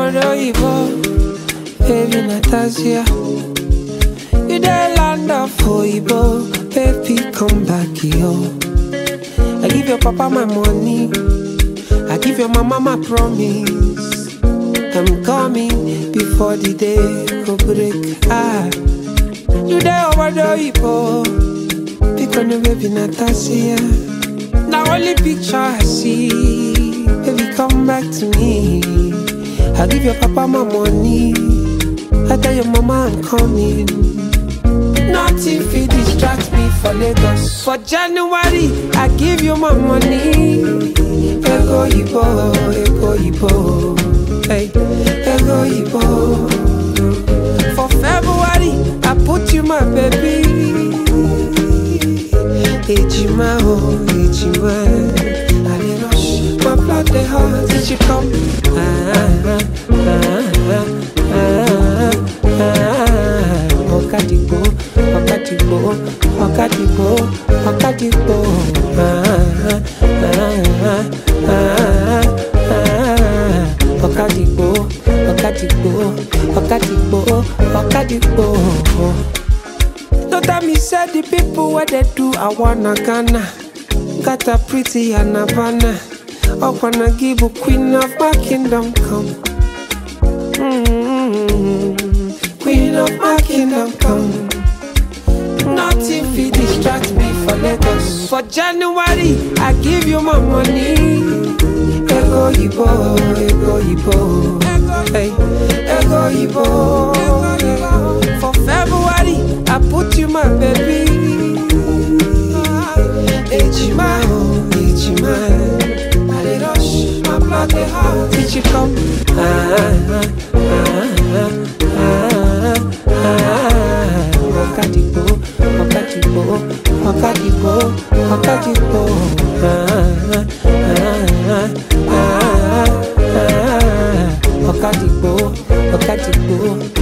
Obodo baby Natasha. You the land of Oibo, baby come back here. I give your papa my money, I give your mama my promise. I'm coming before the day go break. Ah, you there over the pick on the baby Natasha. Now only picture I see, baby come back to me. I give your papa my money, I tell your mama I'm coming. Nothing fit distract me for Lagos. For January, I give you my money. Ego Ibo, Ego Ibo, hey, Ego Ibo. For February, I put you my baby. Ejima, oh, Ejima. I dey rush, my blood dey hot. Did you come? Ah, ah, ah, ah, ah, ah. Ọ̀kadìgbò, ọ̀kadìgbò, ọ̀kadìgbò, ọ̀kadìgbò. Ah, ah, ah, ah, ah. Ọ̀kadìgbò, ọ̀kadìgbò, ọ̀kadìgbò, ọ̀kadìgbò. No tell me say the people where they do I wanna Ghana Got a pretty and Havana I wanna give a queen of my kingdom come mm Queen of my kingdom come Nothing fit distract me for Lagos For January I give you my money Ego Ibo, Ego Ibo Hey, Ego Ibo For February I put you my baby Ejima, oh, Ejima I dey rush, my blood dey hot Did you come? Ah, ah, ah, ah, ah. Ọ̀kadìgbò, ọ̀kadìgbò, ọ̀kadìgbò, ọ̀kadìgbò Ah, ah, ah, ah, ah. Ọ̀kadìgbò, ọ̀kadìgbò